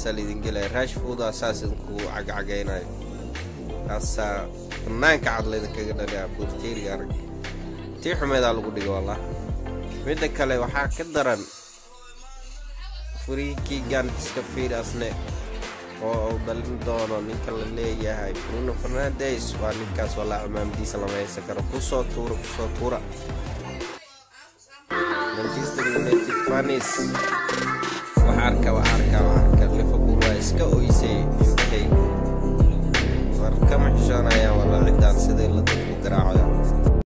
saasaa laydin gelaya rashfooda saas idinku cagcagaynayo kaasaa banaanka cad laydinkaga dhalaya borteriga arag tii xumeedaa lagu dhiga wallah midda kale waxaa ka daran furiikii gaantiska fiidasne oo uu dhalin doono ninka la leeyahay bruno fernandes waa ninkaas walaa cimaamadiisa lama haysan karo kusoo tuura kusoo tuura manchester united fanis wax arka wax arka wax arka liverpool waa iska oysay indhahaygu war kama xishoonayaan wala ciddaan sidii la dadku garaacayo